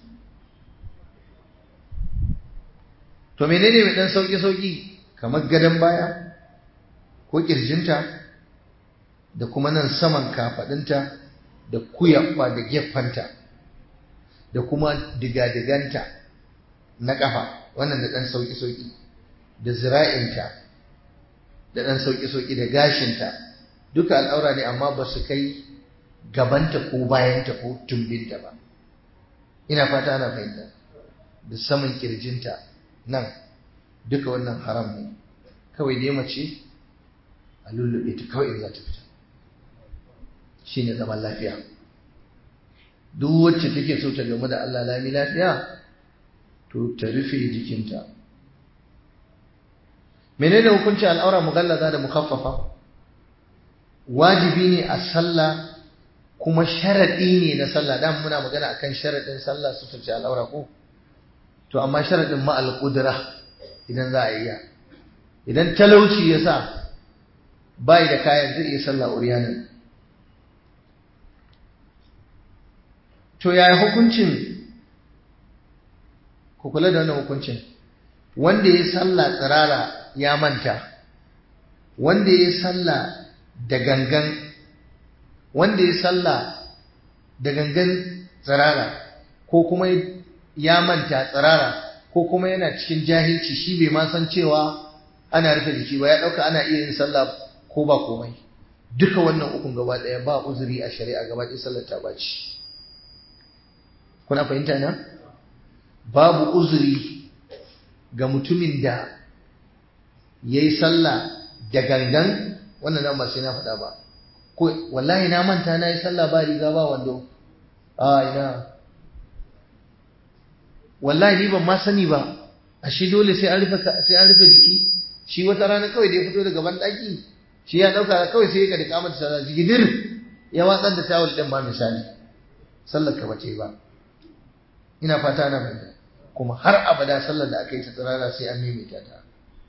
to menene mai dan sauki-sauki kamar gadon baya ko kirjinta da kuma nan saman kafadinta da kuyabba da gefanta da kuma digadiganta na kafa wannan da dan sauki-sauki da zira'inta da dan sauki-sauki da gashinta duka al'aura ne amma ba su kai gabanta ko bayanta ko tumbinta ba ina fata ana fahimta da saman kirjinta nan duka wannan haram ne kawai dai mace a lullube ta kawai za ta fita shi ne zaman lafiya duk wacce take so ta gamu da Allah lami lafiya to ta rufe jikinta menene hukunci al'aura mughallaza da mukaffafa wajibi ne a sallah kuma sharadi ne na sallah dan muna magana akan sharadin sallah su tace al'aura ko to amma sharadin ma al-qudra idan za a yi idan talauci yasa bai da kayan zai iya sallah uriyanan to yaya hukuncin ku kula da wannan hukuncin wanda ya sallah tsirara ya manta wanda ya sallah da gangan wanda ya sallah da gangan tsirara ko kuma ya manta tsirara ko kuma yana cikin jahilci shi bai ma san cewa ana rufe jiki ba ya dauka ana iya yin sallah ko ba komai duka wannan ukun gaba daya ba uzuri a shari'a gaba ɗaya sallar ta baci kuna fahimta na babu uzuri ga mutumin da yayi sallah da gangan wannan nan ba sai na faɗa ba ko wallahi na manta na yi sallah ba riga ba wando a ina wallahi ni ban ma sani ba ashe dole sai an rufe sai an rufe jiki shi wata rana kawai da ya fito daga banɗaki shi ya ɗauka kawai sai ya kada kamar sallah jigidir ya watsar da tawul ɗin ba misali sallar ka bace ba ina fata na fahimta kuma har abada sallar da aka yi ta tsirara sai an maimaita ta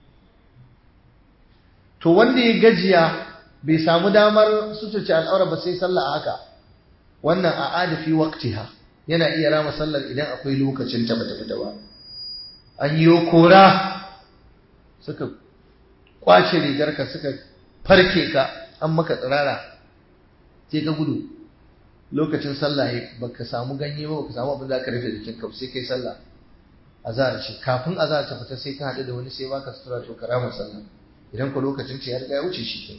to wanda ya gajiya bai samu damar suturce al'aura ba sai sallah a haka wannan a adafi waqtiha yana iya rama sallar idan akwai lokacin ta bata fita ba an yi kora suka kwace rigarka suka farke ka an maka tsirara sai ka gudu lokacin sallah baka samu ganye ba baka samu abin da ka rufe jikin ka sai kai sallah azhar ce kafin azhar ta fita sai ka haɗu da wani sai baka sutura to karama sallah idan ku lokacin ce ya riga ya wuce shi ke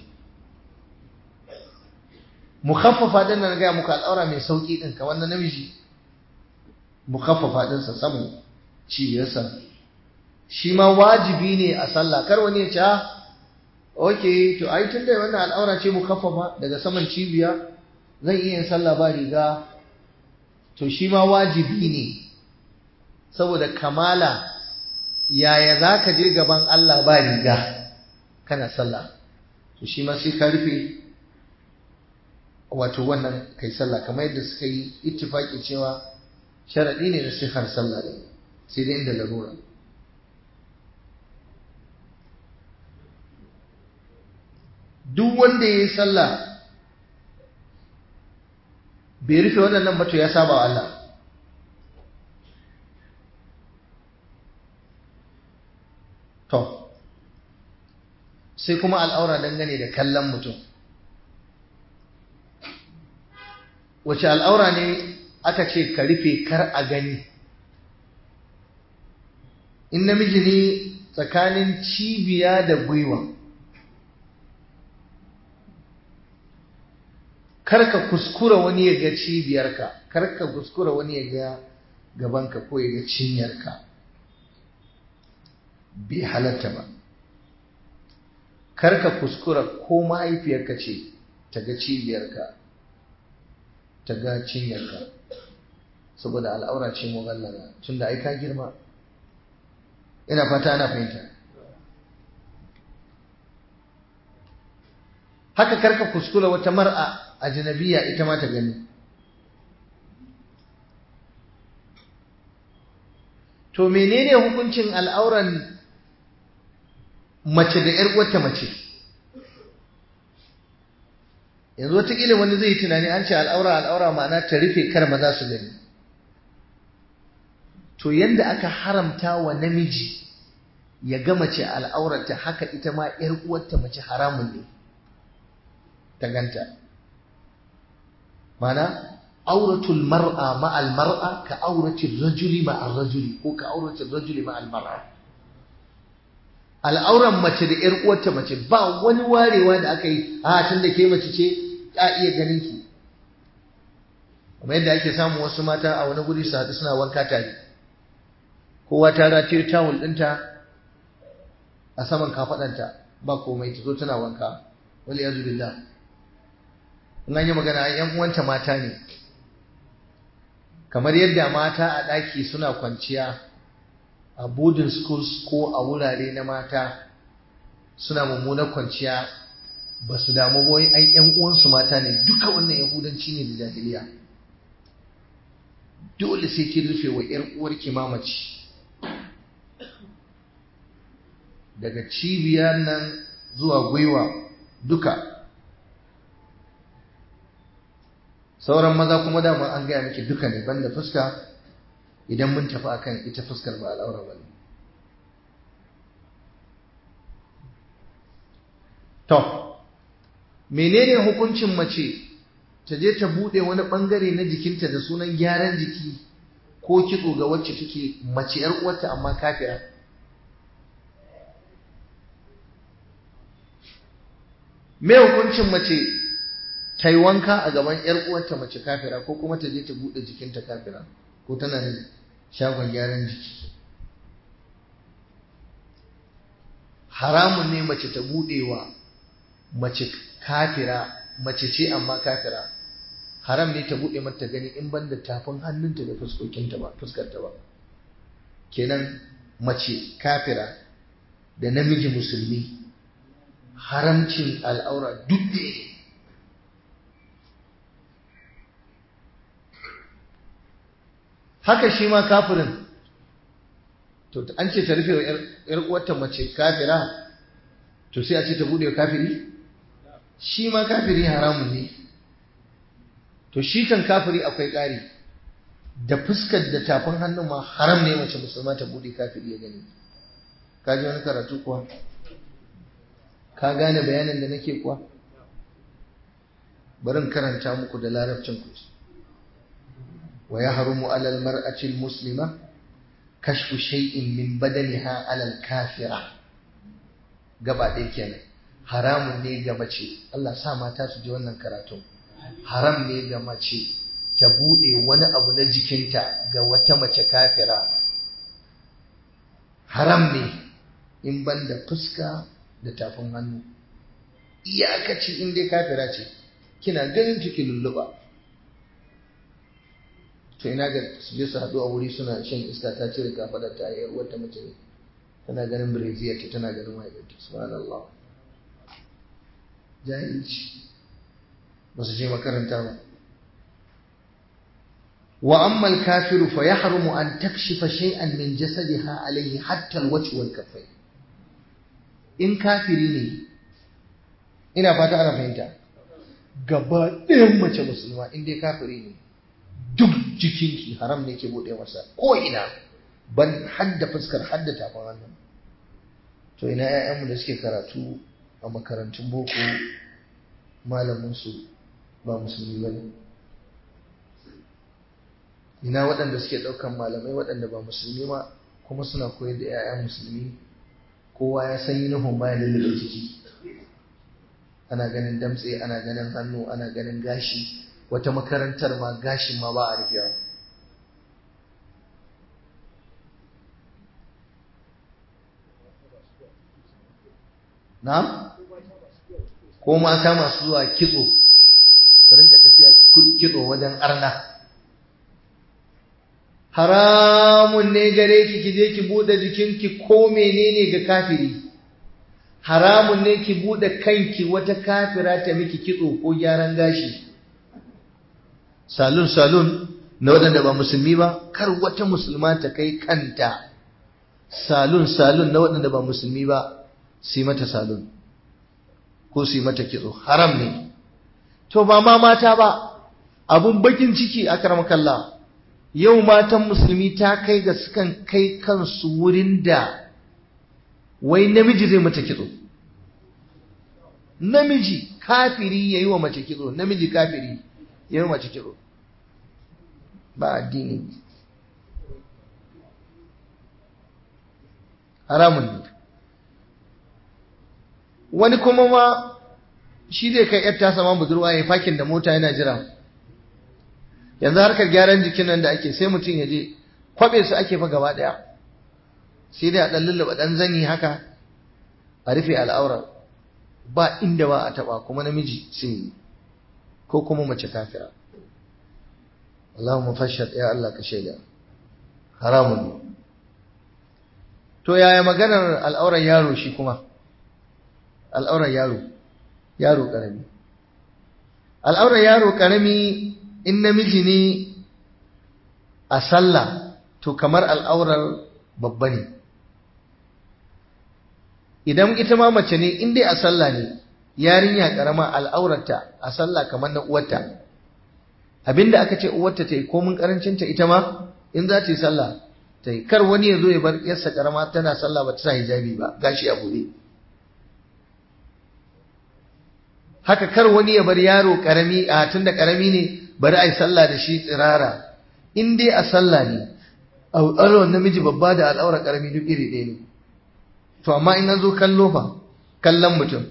mukhaffafa din nan ga muku al'aura mai sauki din ka wannan namiji mukhaffafa din sa samu cibiyarsa shi ma wajibi ne a sallah kar wani ya ce okay to ai tunda wannan al'aura ce mukhaffafa daga saman cibiya zan iya yin sallah ba riga to shi ma wajibi ne saboda kamala yaya za ka je gaban Allah ba riga kana sallah to shi ma sai ka rufe wato wannan kai sallah kamar yadda suka yi ittifaki cewa sharadi ne na sihar sallah ne sai dai inda larura duk wanda ya yi sallah bai rufe waɗannan ba to ya saba wa Allah to sai kuma al'aura dangane da kallon mutum wace al'aura ne aka ce ka rufe kar a gani in namiji ne tsakanin cibiya da gwiwa kar ka kuskura wani ya ga cibiyarka kar ka kuskura wani ya ga gabanka ko ya ga cinyarka bai halatta ba karka kuskura ko mahaifiyarka ce ta ga cibiyarka ta ga cinyarka saboda al'aura ce mugallala tunda ai ka girma ina fata ana fahimta haka karka kuskura wata mar'a ajnabiya ita ma ta gani to menene hukuncin al'auran mace da ‘yar uwarta mace yanzu watakila wani zai tunani an ce al'aura al'aura ma'ana ta rufe kar maza su gani to yanda aka haramta wa namiji ya ga mace al'aurarta haka ita ma ‘yar uwarta mace haramun ne ta ganta mana auratul mar'a ma'al mar'a ka auratul rajuli ma'al rajuli ko ka auratul rajuli ma'al mar'a al'auran mace da ‘yar uwarta mace ba wani warewa da aka yi a tun da ke mace ce a iya ganin ki kuma yadda ake samun wasu mata a wani guri su haɗu suna wanka tare kowa ta rataye tawul ɗinta a saman kafaɗanta ba komai ta zo tana wanka wali yazu billah in an yi magana ai yan uwanta mata ne kamar yadda mata a ɗaki suna kwanciya a boarding schools ko a wurare na mata suna mummunar kwanciya ba su damu ba ai yan uwansu mata ne duka wannan yahudanci ne da jahiliya dole sai kin rufe wa yar uwarki mamaci daga cibiyar nan zuwa gwiwa duka sauran maza kuma dama an gaya miki duka ne banda fuska idan mun tafi akan ita fuskar ba al'aura ba to menene hukuncin mace ta je ta bude wani bangare na jikinta da sunan gyaran jiki ko kitso ga wacce take mace yar uwarta amma kafira me hukuncin mace ta yi wanka a gaban ‘yar uwarta mace kafira ko kuma ta je ta buɗe jikinta kafira ko tana da shagon gyaran jiki haramun ne mace ta buɗe wa mace kafira mace ce amma kafira haram ne ta buɗe mata gani in ban da tafin hannunta da fuskokinta ba fuskarta ba kenan mace kafira da namiji musulmi haramcin al'aura duk da ne haka shi ma kafirin to an ce ta rufe wa ‘yar uwarta mace kafira to sai a ce ta bude wa kafiri shi ma kafiri haramun ne to shi kan kafiri akwai ƙari da fuskar da tafin hannun ma haram ne mace musulma ta bude kafiri ya gani ka ji wani karatu kuwa ka gane bayanin da nake kuwa barin karanta muku da larabcin ku ويحرم على المرأة المسلمة كشف شيء من بدنها على الكافرة gaba ɗaya kenan haramun ne ga mace Allah sa mata su ji wannan karatu haram ne ga mace ta buɗe wani abu na jikinta ga wata mace kafira haram ne in ban da fuska da tafin hannu iyakaci in dai kafira ce kina ganin ciki lulluɓa to ina ga su je su haɗu a wuri suna shan iska ta cire kafaɗar ta yi wata mace ne tana ganin brazil ta tana ganin mahaifiyarta subhanallah jahilci ba su je makaranta ba wa amma al-kafiru fa yahrumu an takshifa shay'an min jasadiha alayhi hatta al-wajh wal kaffay in kafiri ne ina fata ana fahimta gaba ɗayan mace musulma in dai kafiri ne duk jikinki haram ne ke buɗe masa ko ina ban hadda fuskar hadda tafin hannu to ina ƴaƴanmu da suke karatu a makarantun boko malaminsu ba musulmi ba ne ina waɗanda suke ɗaukan malamai waɗanda ba musulmi ma kuma suna koyar da ƴaƴan musulmi kowa ya san yunifom baya lullube jiki ana ganin damtse ana ganin hannu ana ganin gashi wata makarantar ma gashin ma ba a rufewa na'am ko mata masu zuwa kitso su rinka tafiya kitso wajen arna haramun ne gare ki ki je ki bude jikinki ko menene ga kafiri haramun ne ki bude kanki wata kafira ta miki kitso ko gyaran gashi salon salon na waɗanda ba musulmi ba kar wata musulma ta kai kanta salon salon na waɗanda ba musulmi ba su mata salon ko su mata kitso haram ne to ba ma mata ba abun bakin ciki a kalla yau matan musulmi ta kai ga sukan kai kansu wurin da wai namiji zai mata kitso namiji kafiri ya yi wa mace kitso namiji kafiri ya yi wa mace kitso ba addini haramun ne wani kuma ma shi zai kai yar tasa ma budurwa ya fakin da mota yana jira yanzu harkar gyaran jikin nan da ake sai mutum ya je kwabe su ake fa gaba daya sai dai a dan lullaba dan zani haka a rufe al'aura ba inda ba a taba kuma namiji sai ko kuma mace kafira Allahumma fashhad ya Allah ka shaida haramun ne to yaya maganar al'aurar yaro shi kuma al'aurar yaro yaro karami al'aurar yaro karami in namiji ne a sallah to kamar al'aurar babba ne idan ita ma mace ne in dai a sallah ne yarinya karama al'aurarta a sallah kamar na uwarta abinda aka ce uwarta ta yi komin karancinta ita ma in za ta yi sallah ta yi kar wani ya zo ya bar yarsa karama tana sallah ba ta sa hijabi ba gashi a buɗe haka kar wani ya bar yaro karami a tunda karami ne bari a yi sallah da shi tsirara in dai a sallah ne al'aurar namiji babba da al'aurar karami duk iri ɗaya ne to amma in an zo kallo fa kallon mutum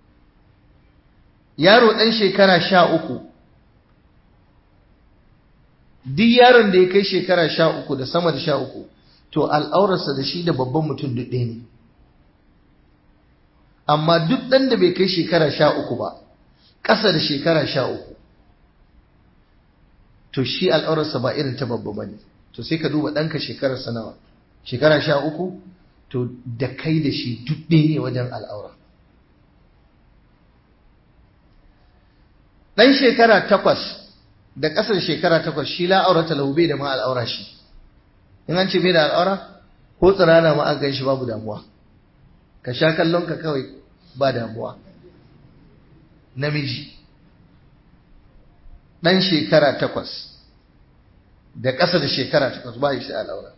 yaro ɗan shekara sha uku duk yaron da ya kai shekara sha uku da sama da sha uku to al'aurarsa da shi da babban mutum duk ɗaya ne amma duk ɗan da bai kai shekara sha uku ba ƙasa da shekara sha uku to shi al'aurarsa ba irin ta babba ba ne to sai ka duba ɗanka shekararsa nawa shekara sha uku to da kai da shi duk ɗaya ne wajen al'aura ɗan shekara takwas da ƙasar shekara takwas shi la'aurata lahu bai da ma al'aura shi in an ce bai da al'aura ko tsirana ma an gan shi babu damuwa ka sha kallon ka kawai ba damuwa namiji ɗan shekara takwas da ƙasa da shekara takwas ba shi al'aura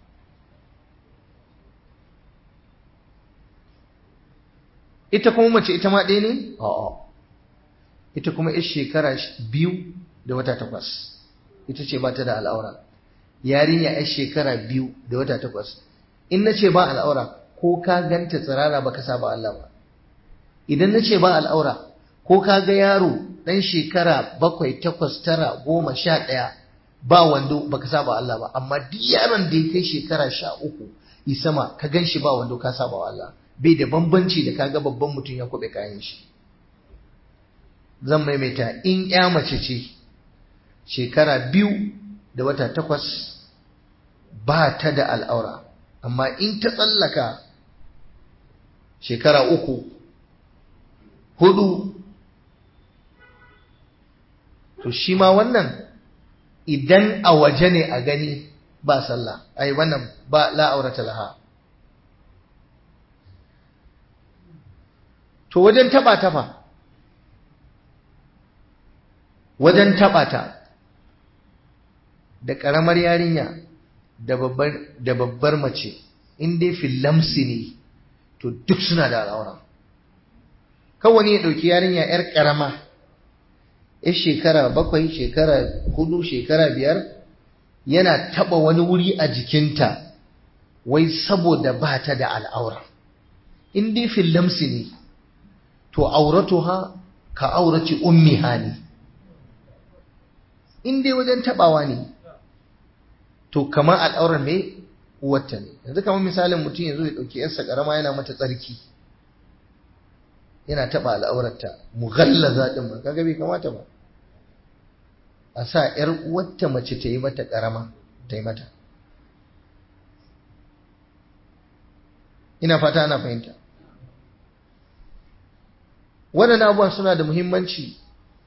ita kuma mace ita ma ɗaya ne? a'a ita kuma yar shekara biyu da wata takwas ita ce ba ta da al'aura yarinya yar shekara biyu da wata takwas in na ce ba al'aura ko ka ganta tsirara baka saba Allah ba idan na ce ba al'aura ko ka ga yaro ɗan shekara bakwai takwas tara goma sha ɗaya ba wando baka saba Allah ba amma duk yaron da ya kai shekara sha uku isama ka gan shi ba wando ka saba wa Allah bai da bambanci da kaga babban mutum ya kwaɓe kayan shi zan maimaita in ya mace ce shekara biyu da wata takwas ba ta da al'aura amma in ta tsallaka shekara uku hudu to shi ma wannan idan a waje ne a gani ba sallah ai wannan ba la'aurata laha to wajen taba tafa wajen taba ta da ƙaramar yarinya da babbar mace in dai filamsi ne to duk suna da al'aura kawai ya ɗauki yarinya 'yar ƙarama yar shekara bakwai shekara hudu shekara biyar yana taɓa wani wuri a jikinta wai saboda ba ta da al'aura in dai filamsi ne to auratuha ka auraci ummiha ne in dai wajen taɓawa ne to kamar al'aurar mai uwarta ne yanzu kamar misalin mutum yanzu ya ɗauki yarsa ƙarama yana mata tsarki yana taɓa al'aurarta mughallaza din ba kaga bai kamata ba a sa ‘yar uwarta mace ta yi mata ƙarama ta yi mata ina fata ana fahimta waɗannan abubuwan suna da muhimmanci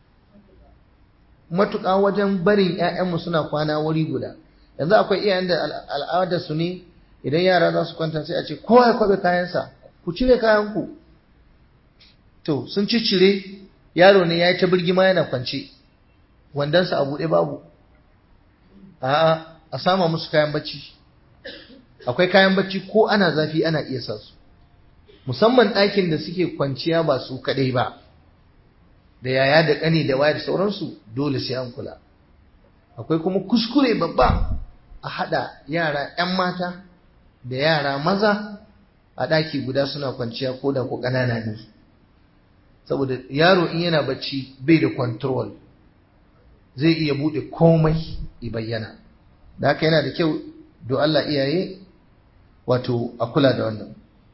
matuƙa wajen barin ‘ya'yanmu suna kwana wuri guda yanzu akwai iyayen da al'adar su ne idan yara za su kwanta sai a ce kowa ya kwabe kayansa ku cire kayanku to sun ciccire yaro ne ya yi ta birgima yana kwance wandonsa a buɗe babu a'a a sama musu kayan bacci akwai kayan bacci ko ana zafi ana iya sa su musamman ɗakin da suke kwanciya ba su kaɗai ba da yaya da ƙani da waya da sauransu dole sai an kula akwai kuma kuskure babba a haɗa yara 'yan mata da yara maza a ɗaki guda suna kwanciya ko da ko ƙanana ne saboda yaro in yana bacci bai da control zai iya buɗe komai i bayyana da haka yana da kyau do Allah iyaye wato a kula da wannan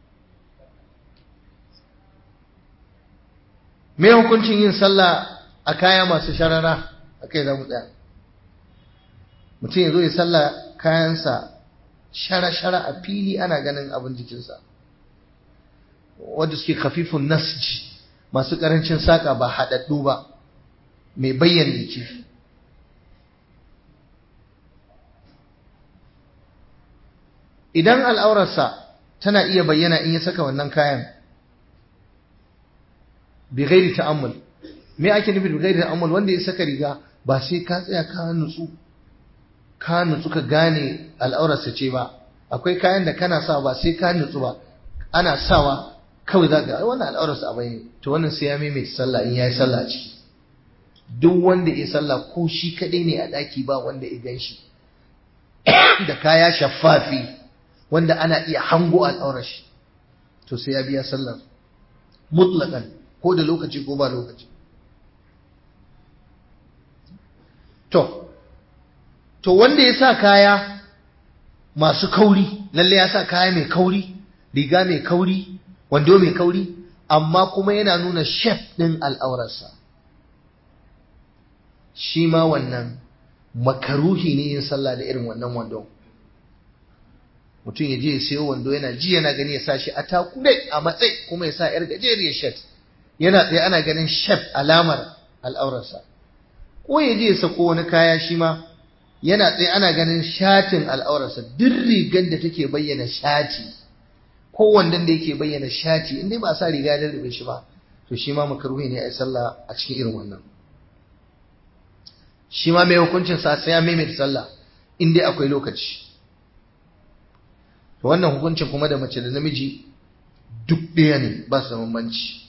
me hukuncin yin sallah a kaya masu sharara a kai za mu tsaya mutum ya zo ya sallah kayansa shara-shara a fili ana ganin abin jikinsa wadda suke kafifun nasji masu ƙarancin saƙa ba haɗaɗɗu ba mai bayyana jiki idan al'aurarsa tana iya bayyana in ya saka wannan kayan bi ghairi ta'ammul me ake nufi bi ghairi ta'ammul wanda ya saka riga ba sai ka tsaya ka nutsu ka nutsu ka gane al'aurarsa ce ba akwai kayan da kana sa ba sai ka nutsu ba ana sawa kawai za ga wannan al'aurarsa a bayyane to wannan sai ya maimaita sallah in yayi sallah ciki duk wanda ya sallah ko shi kadai ne a daki ba wanda ya gan shi da kaya shaffafi wanda ana iya hango al'aurar shi to sai ya biya sallar mutlaqan ko da lokaci ko ba lokaci to to wanda ya sa kaya masu kauri lalle ya sa kaya mai kauri riga mai kauri wando mai kauri amma kuma yana nuna shef ɗin al'aurarsa shi ma wannan makaruhi ne yin sallah da irin wannan wando mutum ya je ya sayo wando yana ji yana gani ya sa shi a takure a matsayi kuma ya sa yar gajeriyar shet yana tsaye ana ganin shef alamar al'aurarsa ko ya je ya sako wani kaya shi ma yana tsaye ana ganin shatin al'aurarsa duk rigar da take bayyana shati ko wandon da yake bayyana shati in dai ba sa riga da rube shi ba to shi ma makaruhi ne a sallah a cikin irin wannan shi ma mai hukuncin sa sai ya maimaita sallah in dai akwai lokaci to wannan hukuncin kuma da mace da namiji duk ɗaya ne ba su da bambanci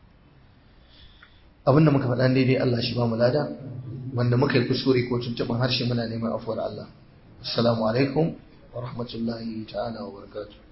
abinda muka faɗa daidai Allah shi ba mu lada wanda muka yi kuskure ko tuntuɓin harshe muna neman afuwar Allah assalamu alaikum wa rahmatullahi ta'ala wa barakatuh